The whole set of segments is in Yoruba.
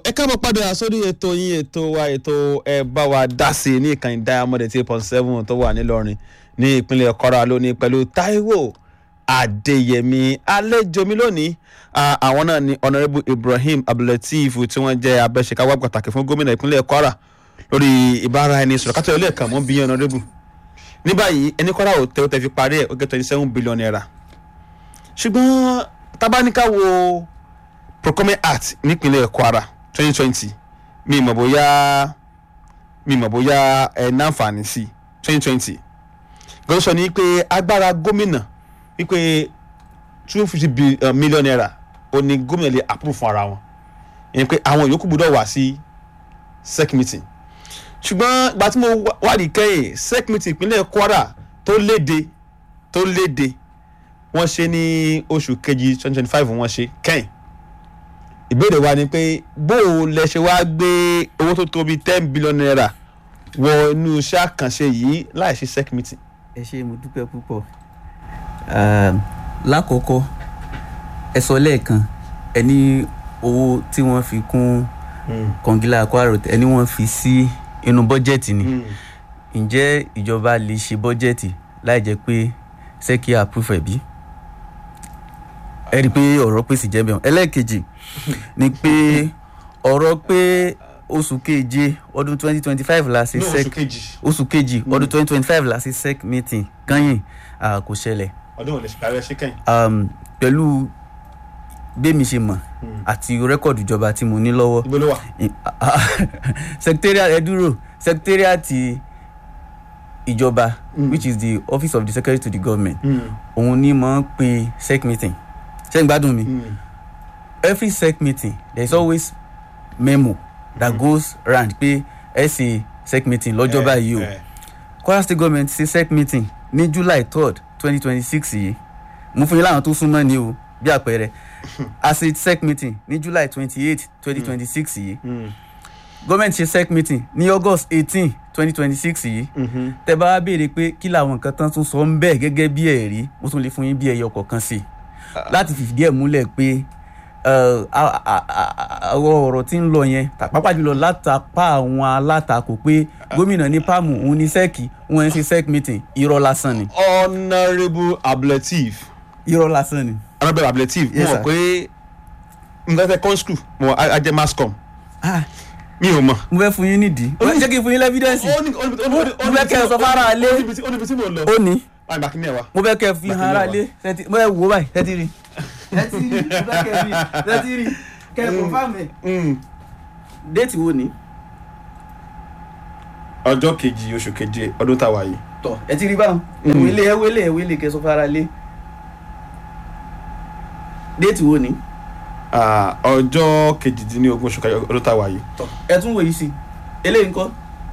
ẹ káàbọ̀ padà sórí ètò yín ètò wa ètò ẹ bá wa dá sí ní ìkànnì diamond eight point seven tó wà nílọrin ní ìpínlẹ̀ Kwara lónìí pẹ̀lú Taiwo Adéyẹmí àlejò mi lónìí àwọn náà ni honourable Ibrahim Abdulateef tí wọ́n jẹ́ abẹ́ṣekáwá pàtàkì fún gómìnà ìpínlẹ̀ Kwara lórí ìbára ẹni sọ̀rọ̀ kátó ilé ẹ̀ka mọ́ bí honourable ní báyìí ẹni Kwara ò tẹ́ ó tẹ́ fi parí ẹ̀ ó gẹ́ twenty seven billion naira ṣùgbọ́n tábánikà wo procurement act nípínlẹ̀ Kwara twenty twenty mi mọ̀ bóyá mi mọ̀ bóyá ẹ̀ náǹfààní sí twenty twenty gbọ́dọ̀ sọ ni pé agbára gómìnà wípé two fifty million naira ó ní gómìnà lè approve fún ara wọn ìyẹn pé àwọn yòókù gbọ́dọ̀ wá sí sec meeting ṣùgbọ́n ìgbà tí mo wádìí kẹ́yìn sec meeting ìpínlẹ̀ Kwara tó léde tó léde wọ́n ṣe ní oṣù kejì twenty twenty five wọ́n ṣe kẹ́yìn ìbéèrè wa ni pé bó o lẹ ṣe wá gbé owó tó tó bíi ten billion naira wọ inú iṣẹ́ àkànṣe yìí láì ṣe sec meeting. ẹ ṣe mo dúpẹ́ púpọ̀ lákọ̀ọ́kọ́ ẹ sọ lẹ́ẹ̀kan ẹ ní owó tí wọ́n fi kún kọ̀ǹgílà Kwara ẹ ní wọ́n fi sí inú bọ́jẹ̀tì ni ǹjẹ́ ìjọba lè ṣe bọ́jẹ̀tì láì jẹ́ pé sẹ́kì àpúfẹ̀ bí ẹ rí i pé ọ̀rọ̀ pèsè jẹ́ bẹ́ẹ̀ ẹlẹ́ẹ̀kejì ni pé ọ̀rọ̀ pé oṣù keje ọdún twenty twenty five la ṣe sec oṣù kejì ọdún twenty twenty five la ṣe sec meeting kányìn kò ṣẹlẹ̀. ọdún òní ṣùgbọ́n ẹ ṣe kẹ́yìn. pẹ̀lú bẹ́ẹ̀mi ṣe mọ̀ àti rẹ́kọ̀dù ìjọba tí mo ní lọ́wọ́. ibo ló wà. secretariat ẹ dúró secretariat ìjọba which is the office of the secretary to the government òun ni mo ń pe sec meeting ṣé ń gbádùn mi. Mm. every sec meeting there is always memo that mm. goes round pé ẹ ṣe sec meeting lọ́jọ́ báyìí o Kwara state government ṣe sec meeting ní July third twenty twenty six yìí mo fún yín láwọn tó súnmọ́ ni o bí àpẹẹrẹ a ṣe sec meeting ní July twenty eight twenty twenty six yìí government ṣe sec meeting ní August eighteen twenty twenty six yìí tẹ́ bá wá béèrè pé kí làwọn nǹkan tán tún sọ ń bẹ́ẹ̀ gẹ́gẹ́ bí ẹ̀rí mo tún lè fún yín bí ẹyọ kọ̀ọ̀kan sí i láti fìdí ẹ̀ múlẹ̀ pé àwọn ọ̀rọ̀ tí ń lọ yẹn pàápàá jùlọ látàpá àwọn alátakò pé gómìnà ní pàmò òun ní sẹ́ẹ̀kì wọn ń ṣe sec meeting irọ́ lásán ni. honourable Abdulateef. irọ́ lásán ni. honourable Abdulateef mo mọ̀ pé nǹkan fẹ́ kọ́ school mo ajẹ́ mascom mi ò mọ̀. mo fẹ́ fún yín nídìí jẹ́ kí n fún yín lẹ́fídẹ́ǹsì mo fẹ́ kẹ́ ẹ sọ fara alé ó níbi tí mo lọ. ó ní báyìí bàkínní ẹ wa. mo fẹ́ kẹ́ ẹ fi hàn ara lé mo fẹ́ wò báyìí tẹ́tí rí tẹ́tí rí mo fẹ́ kẹ́ ẹ fi tẹ́tí rí kẹ́ ẹ confirm ẹ̀. déètì wo ni. ọjọ́ kejì oṣù keje ọdún tá a wà yìí. tọ ẹ ti rí báwọn ẹwọ ilé ẹwọ ilé ẹwọ ilé kẹsọ fara lé déètì wo ni. ọjọ́ kejìdínlógún oṣù keje ọdún tá a wà yìí. tọ ẹ tún wòye sí eléyìí ńkọ́.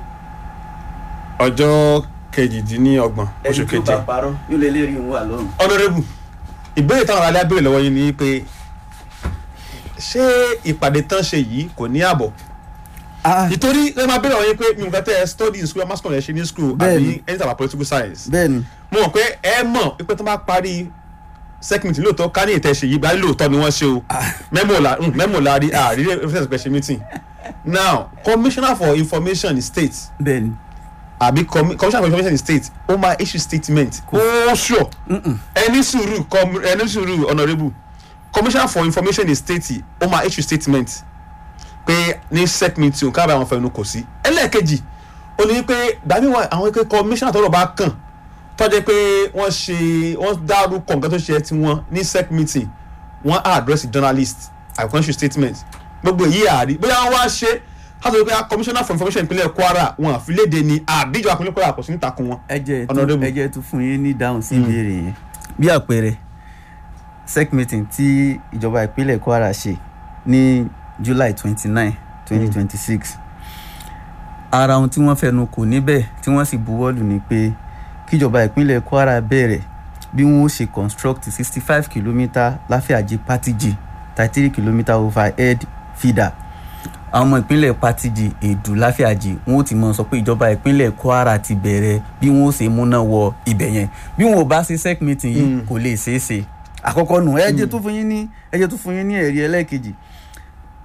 ọjọ́ kejìdínlọ́gbọ̀n oṣù keje. ẹni tó bá parọ́ yóò lè lérí òun wà lọ́rùn. honourable ìbéèrè táwọn aráàlú abéèrè lọ́wọ́ yín ni pé ṣé ìpàdé tán ṣe yìí kò ní ààbọ̀ nítorí ẹ máa béèrè àwọn yín pé mi ò fẹ́ tẹ́ ẹ study in school mass comm ẹ ṣe ní school àbí any type of political science. bẹ́ẹ̀ni. mo mọ̀ pé ẹ mọ̀ pé tó bá parí segment lóòótọ́ ká ní ìtẹ̀ṣe yìí bá lóòótọ́ ni wọ́n ṣe o mẹ́mọ̀ la rí àrírí evidence pé ṣe meeting now commissioner for information in state. bẹ́ẹ̀ni àbí commissioner for information in state ó máa issue statement ó sure ẹni sùúrù ẹni sùúrù honourable commissioner for information in state ó máa issue statement pé ní sec meeting káàbà àwọn fẹnu kò sí ẹlẹ́ẹ̀kejì ó ní pé gbàmíwá àwọn ẹgbẹ́ commissioner tọ́rọ̀ bá kàn tọ́jú pé wọ́n ṣe wọ́n dárúkọ nǹkan tó ṣe ti wọn ní sec meeting wọ́n á address journalist àìkọ́ issue statement gbogbo èyí àárí bóyá wọ́n wá ṣe ká sọ pé commissioner for information ìpínlẹ̀ Kwara wọn àfilédè ni àbíjọba ìpínlẹ̀ Kwara kò sí ní takun wọn. ẹ jẹ́ tó fún yín ní dáhùn sí ìbéèrè yẹn bí àpẹẹrẹ sec meeting tí ìjọba ìpínlẹ̀ Kwara ṣe ní July twenty nine twenty twenty six ara ohun tí wọ́n fẹnu kò níbẹ̀ tí wọ́n sì buwọ́lù ni pé kíjọba ìpínlẹ̀ Kwara bẹ̀rẹ̀ bí wọ́n ó ṣe construct sixty five kilometre láfíàjì patiji thirty three kilometre overhead feeder àwọn ọmọ ìpínlẹ̀ patiji èdù láfíàjì wọn ò ti mọ sọ pé ìjọba ìpínlẹ̀ Kwara ti bẹ̀rẹ̀ bí wọn ó ṣe múná wọ ibẹ̀ yẹn bí wọn ò bá ṣe sec meeting yìí kò lè ṣeé ṣe àkọ́kọ́ nù ẹ jẹ́ tó fún yín ní ẹ jẹ́ tó fún yín ní ẹ̀rí ẹlẹ́ẹ̀kejì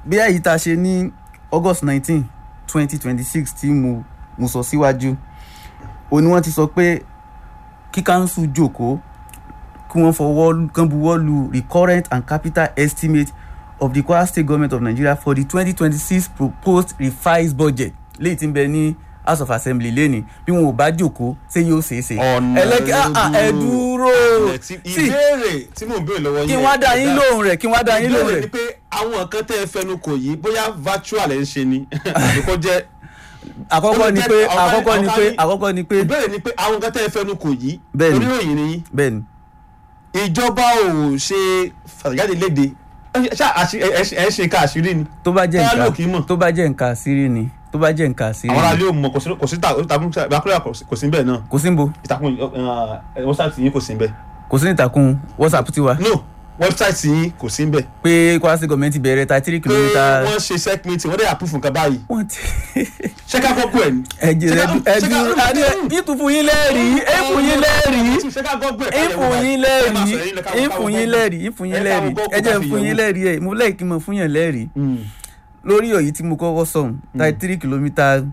bí èyí tá a ṣe ní august nineteen twenty twenty six tí mo mo sọ síwájú o ní wọ́n ti sọ pé kí council jókòó kí wọ́n fọwọ́ kán buwọ́ lu recurrent and capital estimate of the Kwara State Government of Nigeria for the twenty twenty six proposed revised budget léyìí tí ń bẹ ní House of Assembly lẹ́ni bí wọn ò bá jókòó ṣé yóò ṣeé ṣe. ẹlẹ́kẹ́ ah, ah, ẹ dúró sí ìbéèrè tí mò ń béèrè lọ́wọ́ yẹn kí wọ́n á dá yín lóhùn rẹ̀ kí wọ́n á dá yín lóhùn ìbéèrè rẹ̀. ni pé àwọn nǹkan tẹ́ ẹ fẹnu kò yìí bóyá virtual ẹ̀ ń ṣe ni àbí kó jẹ́ àkọ́kọ́ ni pé ọ̀ká- àkọ́kọ́ ni ọ̀ká pé ní- àkọ́kọ́ ni pé ìbéèrè ni pé àwọn nǹkan tẹ́ ẹ fẹnu kò yìí Bẹ́ẹ̀ni. oníròyìn ni yín bẹ́ẹ̀ ni ìjọba ò ṣe fàtàjáde léde ṣá àṣì- ẹ ẹ- ẹ ṣe ká àṣírí ni tó bá jẹ́ Báyọ̀ ló nǹkan kì í mọ̀. tó bá jẹ́ nǹkan àṣírí ni tó bá jẹ́ nǹkan àṣírí àwọn ni aráàlú ò mọ kò sí kò sí ta- ìtàkùn ìbákúrẹ́ kò sí bẹ́ẹ̀ náà kò sí níbo ìtàkùn wọ́sáìtì yín kò sí bẹ́ẹ̀ kò sí nítakùn whatsapp tiwa no wẹ́bsáìtì yín kò sí bẹ́ẹ̀ pé Kwara State government bẹ̀rẹ̀ thirty three pé kilometre. wọ́n ṣe sec meeting wọ́n dẹ̀ approve nǹkan báyìí wọ́n ti ṣé ká gbọ́ pé ẹ̀ ni. ẹ̀jẹ̀ Ṣé rẹ̀ ká- ẹ̀dùn ṣé ká- adé ìtún fún yín lẹ́rìí ìfún yín lẹ́rìí ṣé ká gbọ́ pé ẹ̀ ìfún yín lẹ́rìí ìfún yín lẹ́rìí ìfún yín lẹ́rìí ẹ̀jẹ̀ fún yín lẹ́rìí ẹ̀ mo lẹ́yìn kí n mọ̀ fún yín lẹ́rìí lórí ọ̀yí tí mo kọ́kọ́ sọ̀n thirty three kilometre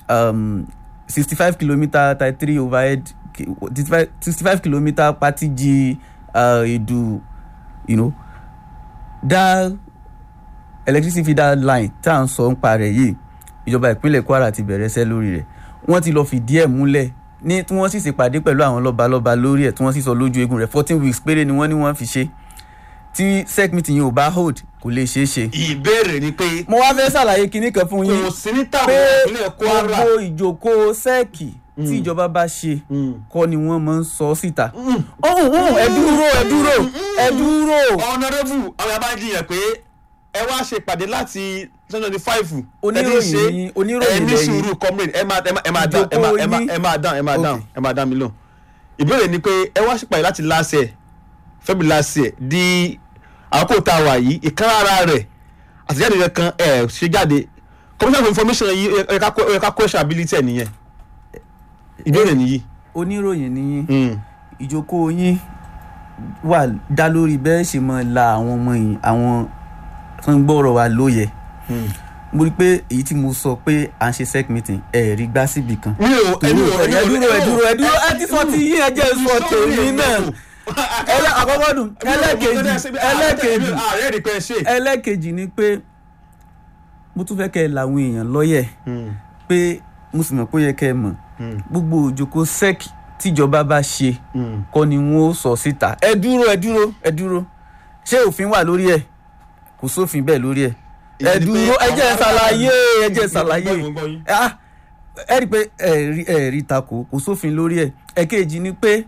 sixty five kilometre thirty three overhead sixty five kilometre patiji uh, edu you know that electricity feeder line tá à ń sọ ń pa rẹ̀ yìí ìjọba ìpínlẹ̀ Kwara ti bẹ̀rẹ̀ iṣẹ́ lórí rẹ̀ wọ́n ti lọ fìdí ẹ̀ múlẹ̀ ní tí wọ́n sì ṣèpàdé pẹ̀lú àwọn lọ́balọ́ba lórí ẹ̀ tí wọ́n sì sọ lójú eegun rẹ̀ fourteen weeks péré ni wọ́n ní wọ́n fi ṣe tí sec meeting yìí ò bá hold kò lè ṣeé ṣe ìbéèrè ni pé mo wá fẹ́ ṣàlàyé kinní kan fún yín kò sí ní tàwọn pé ìpínlẹ̀ Kwara gbogbo ìjókòó sẹ́ẹ̀kì tí ìjọba bá ṣe Mm. kọ́ ni wọ́n máa ń sọ síta. ọ̀hún ọ̀hún ẹ dúró ẹ dúró ẹ dúró. honourable àwọn yàrá jiyàn pé ẹ wá ṣe ìpàdé láti twenty twenty five Oníròyìn ni- oníròyìn ẹ ní lẹ́yìn. sùúrù comrade ẹ máa ẹ máa ẹ máa dán ẹ máa ẹ máa ẹ máa dán ẹ máa dán Okay. ẹ máa dán mi lóhùn ìbéèrè ni pé ẹ wá ṣe ìpàdé láti last year February last year di àkókò tá a wà yìí ìkan ara rẹ̀ àtẹ̀jáde rẹ̀ kan ẹ̀ ṣe jáde commission of information yìí ẹ ká ẹ ká question ability ẹ̀ nìyẹn ìbéèrè nìyí. oníròyìn ni yín Mm. ìjókòó yín wà dá lórí bẹ́ẹ̀ ṣe máa la àwọn ọmọ yìí àwọn tó ń gbọ́rọ̀ wa lóye. Mm. mo rí i pé èyí tí mo sọ pé à ń ṣe sec meeting ẹ̀ rí gbá síbì kan. mi ò ẹ dúró ẹ dúró ẹ dúró ẹ dúró ẹ ti sọ ti yín ẹ jẹ́ sọ tèmi náà. ẹlẹ́ àkọ́kọ́ dùn ẹlẹ́kejì ẹlẹ́kejì ààrẹ rí pé ṣe. ẹlẹ́kejì ni pé mo tún fẹ́ kẹ́ ẹ làwọn èèyàn lọ́yẹ̀ pé mo sì mọ̀ pé ó yẹ kẹ́ ẹ mọ̀ gbogbo òjòkó sec tíjọba bá ṣe kọ́ ni wọ́n ó sọ síta ẹ dúró ẹ dúró ẹ dúró ṣé òfin wà lórí ẹ̀ kò sófin bẹ́ẹ̀ lórí ẹ̀ ẹ dúró ẹ jẹ́ ẹ ṣàlàyé ẹ jẹ́ ẹ ṣàlàyé Ah, ẹ rí i pé ẹ rí ẹ rí takò kò sófin lórí ẹ̀ ẹ̀kejì ni pé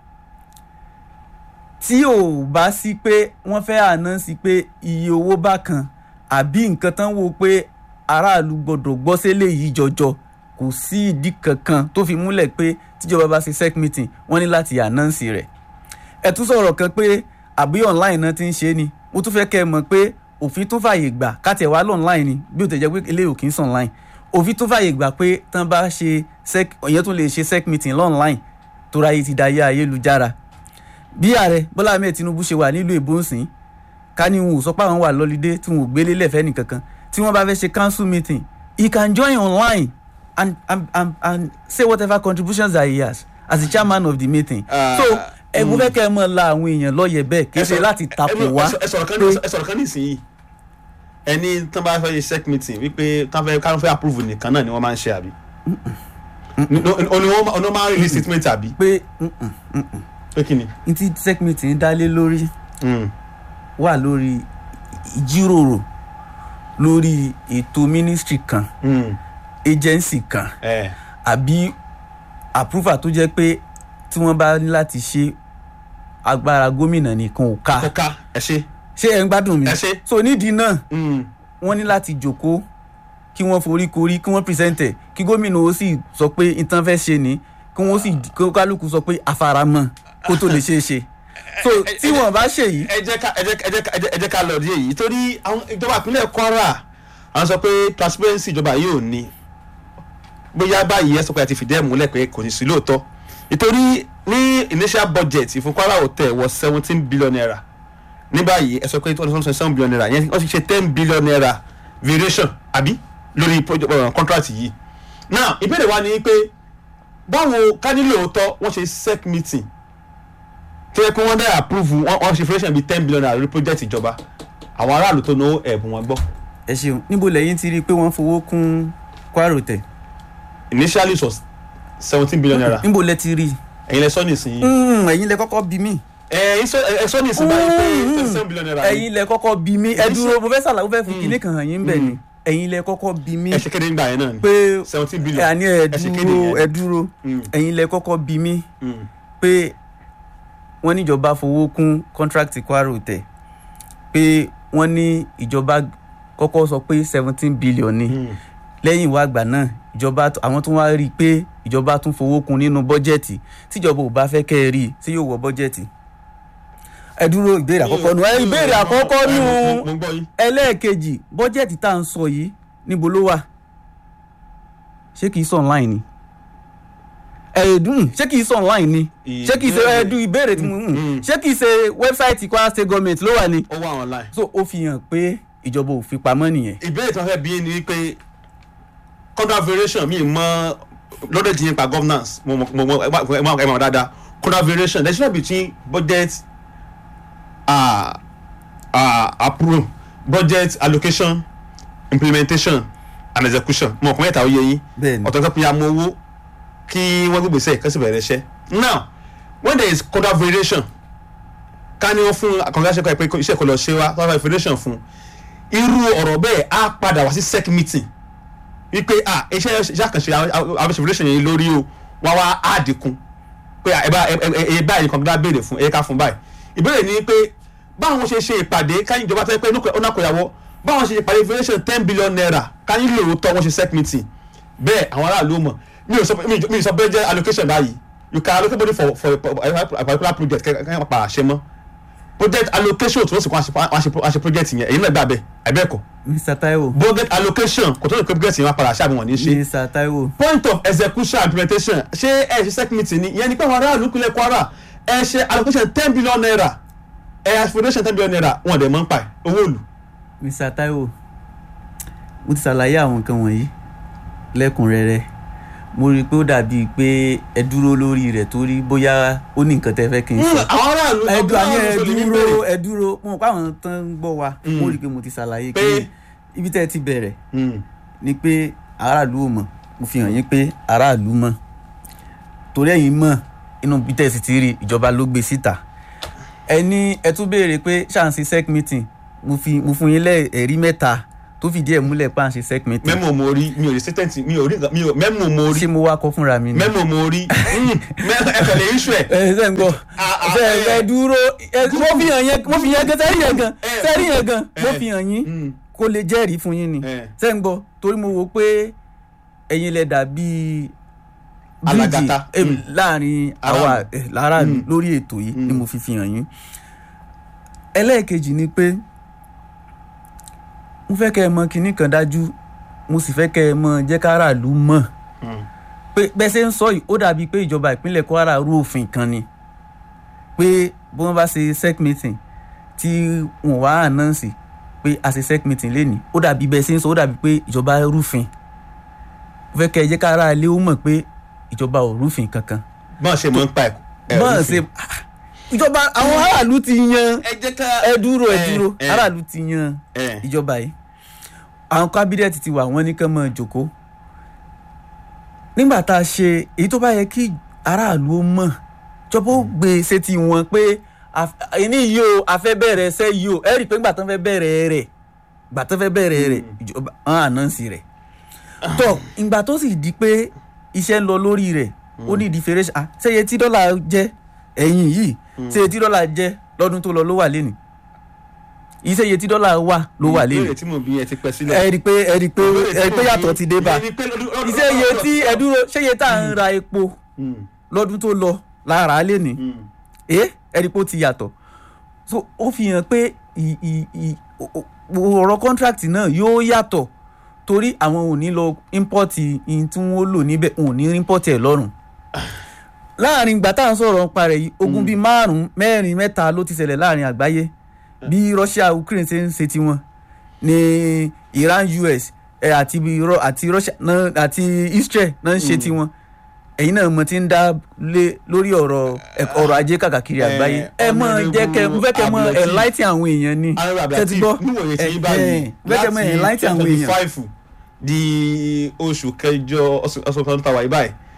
tí ò bá sí pé wọ́n fẹ́ àná sí pé iye owó bá kan àbí nǹkan tán wò pé aráàlú gbọ́dọ̀ gbọ́ sílé yìí jọjọ kò sí ìdí kankan tó fi múlẹ̀ pé tíjọba bá ṣe sec meeting wọ́n ní láti ànáǹsì rẹ̀ ẹ tún sọ̀rọ̀ kan pé àbí online náà ti ń ṣe ni mo tún fẹ́ kẹ́ ẹ mọ̀ pé òfin tún fàyè gbà káti ẹ̀ wá lọ online ni bí ó tẹ̀ jẹ́ pé eléyìí ò kì í sàn online òfin tún fàyè gbà pé tán bá ṣe sec ọ̀yẹ́ tún lè ṣe sec meeting lọ́nline tó ráyè ti dayé ayélujára bí ààrẹ bọ́lá ahmed tinubu ṣe wà nílùú èbó nsìn ká ní wọn ò sọ pé àwọn wà lọ́lídé tí wọn ò gbélé lẹ́fẹ̀ẹ́ nìkankan tí wọ́n bá fẹ́ ṣe council meeting he can join online and and and, and say whatever contributions that he has as the chairman of the meeting. Ah, so ẹ̀bùn fẹ́ kẹ́ ẹ mọ̀ la àwọn èèyàn lọ́yẹ̀ bẹ́ẹ̀ kì í ṣe láti tapò wá ẹ sọ̀rọ̀ kan ní- ẹ sọ̀rọ̀ kan nísìnyí ẹni tán bá fẹ́ ṣe sec meeting wípé tán fẹ́ káwọn fẹ́ approve nìkan náà ni wọ́n máa ń ṣe àbí oní wọ́n máa ń release statement àbí pé mm, mm, pé kí ni. n ti sec meeting dá lé lórí Mm. wà lórí ìjíròrò lórí ètò ministry kan Mm. agency kan ẹ àbí approval tó jẹ́ pé tí wọ́n bá ní láti ṣe agbára gómìnà nìkan ò ká kọ́ka ẹ ṣe. ṣé ẹ ń gbádùn mi Ẹ ṣé. so nídìí náà Mm. wọ́n ní láti jòkó kí wọ́n forí korí kí wọ́n present ẹ̀ kí gómìnà ó sì sọ pé nǹkan fẹ́ ṣe ni kí wọ́n sì kí kálukú sọ pé àfaramọ́ kó tó lè ṣeé ṣe so tí wọ́n bá ṣe yìí ẹ jẹ́ ká ẹ jẹ́ ẹ jẹ́ ẹ jẹ́ ẹ jẹ́ ká lọ rí èyí torí àwọn ìjọba ìpínlẹ̀ Kwara àwọn sọ pé transparency ìjọba yìí ò ní bóyá báyìí ẹ sọ pé a ti fìdí ẹ̀ múlẹ̀ pé kò ní sí lóòótọ́ nítorí ní initial budget fún Kwara Hotel wọ seventeen billion naira ní báyìí ẹ sọ pé one hundred seven billion naira yẹn wọ́n ti ṣe ten billion naira variation àbí lórí project uh, contract yìí now ìbéèrè wa ni pé báwo ká ní lóòótọ́ wọ́n ṣe sec meeting tó yẹ kí wọ́n dá approve wọ́n wọ́n ṣe variation bíi ten billion naira lórí project ìjọba àwọn aráàlú tó náwó ẹ̀bùn wọn gbọ́ ẹ ṣeun níbo lẹ́yìn ti rí i pé wọ́n fowó kún kwaro tẹ̀ initially it was seventeen billion naira níbo lẹ ti rí i ẹ̀yin lẹ sọ nísìnyí Mm, ẹ̀yin lẹ kọ́kọ́ bí mí ẹ̀ ẹ̀ sọ nísìnyí báyìí pé twenty seven billion naira ni. ẹ̀yin lẹ kọ́kọ́ bí mí ẹ dúró mo fẹ́ sàlàyé mo fẹ́ fi kinní kan hàn yín bẹ̀ ni ẹ̀yin lẹ kọ́kọ́ bí mí ẹ ṣe kéde nígbà yẹn náà ni pé seventeen billion àní ẹ ẹ ṣe kéde dúró yẹn. ẹ dúró Mm, ẹ̀yin lẹ kọ́kọ́ bí mí mm. pé wọ́n níjọba fowó kún contract kwaro tẹ̀ pé wọ́n ní ìjọba kọ́kọ́ sọ pé seventeen billion ni Mm. lẹ́yìn ìwà àgbà náà ìjọba tó- àwọn tún wá rí i pé ìjọba tún fowó kún nínú bọ́jẹ̀tì tíjọba ò bá fẹ́ kẹ́ ẹ rí i sí yóò wọ bọ́jẹ̀tì. ẹ dúró ìbéèrè àkọ́kọ́ nu ẹ ìbéèrè àkọ́kọ́ nu Mo- mo gbọ́ yín. ẹlẹ́ẹ̀kejì bọ́jẹ̀tì tá à ń sọ yìí níbo ló wà ṣé kìí sọ online ni ẹ̀ẹ́dùn ṣé kìí sọ online ni ṣé kìí ṣe Ìbéèrè- ẹ̀ẹ́dùn ìbéèrè tí mo Mm. ń ṣé kìí ṣe wẹ́bsáìtì Kwara State Government ló wà ni ó wà online. so ó fi hàn pé ìjọba ò fi pamọ́ nìyẹn ìbéèrè tí wọ́n fẹ́ bí yín ni wípé contract variation mi mọ lọ́dọ̀ tí yín pa governance mo mọ mo mọ ẹ má- ẹ má ẹ má dáadáa contract variation there is no between budget uh, uh, approve budget allocation implementation and execution mo kàn mẹ́ta ó yé yín bẹ́ẹ̀ ni ọ̀tọ̀ kan pinya mọ owó kí wọ́n gbé gbèsè kẹ́sì bẹ̀rẹ̀ iṣẹ́ now when there is contract variation ká ní wọ́n fún akọ̀ǹgá ṣe pé iṣẹ́ kò lọ ṣe wá contract variation fún irú ọ̀rọ̀ bẹ́ẹ̀ á padà wá sí sec meeting wípé ah iṣẹ́ iṣẹ́ àkànṣe àwọn variation yẹn lórí o wá wá á dínkù pé ẹ bá ẹ ẹ ẹ báyìí nǹkan gbọ́dọ̀ béèrè fún ẹ ká fún báyìí ìbéèrè ni pé báwọn ṣe ṣe ìpàdé káyìn ìjọba tẹ́ pé ọ̀nà àkọyàwó báwọn ṣe ìpàdé variation ten billion naira káyìn lóòótọ́ wọ́n ṣe sec meeting bẹ́ẹ̀ àwọn aráàlú mọ̀ mi ò sọ mi ò sọ bẹ́ẹ̀ jẹ́ allocation báyìí you can allocate money for for a particular project kẹ́kẹ́ pa àṣẹ mọ́ project allocation tó sì kọ́ àṣẹ project yẹn èyí náà gbà bẹ́ẹ̀ àbẹ́ẹ̀kọ́ Mr. Taiwo budget allocation kò tó lè pé project yẹn wá padà ṣáà bí wọ́n ní ṣe Mr. Taiwo point of execution and implementation ṣé ẹ ṣe sec meeting ni ìyẹn ni pé àwọn aráàlú kúlẹ̀ Kwara ẹ ṣe allocation ten billion naira ẹ aspiration ten billion naira wọn dẹ̀ mọ́ ń pa ẹ̀ owó òlù. Mr. Taiwo mo ti ṣàlàyé àwọn nǹkan wọ̀nyí lẹ́kùnrẹ́rẹ́ mo rí i pé ó dàbíi pé ẹ dúró lórí rẹ̀ torí bóyá ó ní nǹkan tẹ́ fẹ́ kí n sọ àwọn aráàlú ẹ dúró àní ẹ aráàlú ló ní dúró bẹ̀rẹ̀. ẹ dúró mo mọ̀ pé àwọn tó ń gbọ́ wa Mm. mo rí i pé mo ti ṣàlàyé Pé- pé ibi tẹ́ ẹ ti bẹ̀rẹ̀ Mm. ni pé aráàlú ò mọ̀ mo fi hàn yín pé aráàlú mọ̀ torí ẹ̀yin mọ̀ inú bí tẹ́ ẹ sì ti rí ìjọba ló gbé síta ẹ ní ẹ tún béèrè pé ṣáàǹsì sec meeting mo fi mo fún yín lẹ́ ẹ̀rí mẹ́ta tó fìdí ẹ̀ múlẹ̀ pé à ń ṣe sec meeting mẹ́mọ̀ mo rí mi ò rí statement mi ò rí nǹkan- mi ò mẹ́mọ̀ mo rí ṣé mo wá kọ fúnra mi ni. mẹ́mọ̀ mo rí Mm, mẹ́- ẹ kàn lè issue ẹ̀. ẹ ṣe ń gbọ́ Ah, ah, ṣe eh. ẹ dúró ẹ mo fi hàn yẹn mo fi yẹn gan sẹ́rí yẹn gan Eh. sẹ́rí yẹn gan mo Eh. fi hàn yín Mm. kó lè jẹ́rìí fún yín ni Eh. ṣe ń gbọ́ torí mo wò pé ẹ̀yin lẹ dàbí Alágàtà. bíríìjì Mm. láàrin Aráàlú. àwa eh, láràlú Mm. lórí ètò yìí ni Mm. mo fi fi hàn yín ẹlẹ́ẹ̀kejì ni pé mo fẹ́ kẹ́ ẹ mọ kinní kan dájú mo sì fẹ́ kẹ́ ẹ mọ jẹ́ káràlú mọ̀ Mm. pé bẹ́ẹ̀ ṣe ń sọ yìí ó dàbí pé ìjọba ìpínlẹ̀ Kwara rú òfin kan ni pé bí wọ́n bá ṣe sec meeting tí wọ́n wá ànáǹsì pé a ṣe sec meeting lénìí ó dàbí bẹ́ẹ̀ ṣe ń sọ ó dàbí pé ìjọba rúfin mo fẹ́ kẹ́ ẹ jẹ́ kára ilé ó mọ̀ pé ìjọba ò rúfin kankan bọ́n ṣe mọ́ ń pa ẹ̀. ẹ̀ bọ́n rúfin. ṣe ìjọba àwọn aráàlú ti yan ẹ jẹ́ ká ẹ dúró ẹ Eh, dúró eh. aráàlú ti yan ẹ̀ ìjọba yìí àwọn kábínẹ̀tì ti wà wọ́n ní kán máa jókòó nígbà tá a ṣe èyí tó bá yẹ kí aráàlú ó mọ̀ ìjọba ó gbé e sétí wọn pé àf- ẹni yìí o a fẹ́ bẹ̀rẹ̀ ẹsẹ̀ yìí o ẹ rí i pé ńgbà tán fẹ́ bẹ̀rẹ̀ rẹ̀ gbà tán fẹ́ bẹ̀rẹ̀ rẹ̀ ìjọba hàn ànáǹsì rẹ̀ tó ìgbà tó sì di pé iṣẹ́ ń lọ lórí rẹ̀ ó ní ìdí fèrè ṣá ṣéye tí dọ́là jẹ́ ẹ̀yìn yìí ṣéye tí dọ́là jẹ́ lọ́dún tó lọ ló wà lénìí iṣẹ́ iye tí dọ́là wà ló wà lénìí ìbéèrè tí mo bí ẹ ti pẹ́ sílẹ̀. ẹ rí i pé ẹ rí i pé ẹ rí i pé yàtọ̀ ti dé bá iṣẹ́ iye tí ẹ dúró ṣé iye tá à ń ra epo lọ́dún tó lọ lára lénìí ẹ ẹ rí i pé ó ti yàtọ̀ so ó fi hàn pé ì- ì- ì- o- o- ọ̀rọ̀ contract náà yóò yàtọ̀ torí àwọn ò ní lọ import ihun tí wọ́n lò níbẹ̀ wọn ò ní import ẹ̀ lọ́rùn láàrin ìgbà tá à ń sọ̀rọ̀ ń parẹ̀ yìí ogun bíi márùn-ún mẹ́rin mẹ́ta ló ti ṣẹlẹ̀ láàrin àgbáyé bí Russia Ukraine ṣe ń ṣe tiwọn ní iran us ẹ, àti Ro- àti russia náà àti israel náà ń ṣe tiwọn ẹ̀yin náà mo ti ń dá lé lórí ọ̀rọ̀ ẹ- ọrọ̀ ajé kàkàkiri Eh, àgbáyé ẹ mọ jẹ́ kẹ mo fẹ́ kẹ mọ Honourable enlighten àwọn èèyàn ni arab Ṣé ti gbọ́? níwòye sí Eh, báyìí eh, mo fẹ́ kẹ mọ enlighten àwọn twenty èèyàn five di oṣù kẹjọ ọsùn kan tàwa yìí báyìí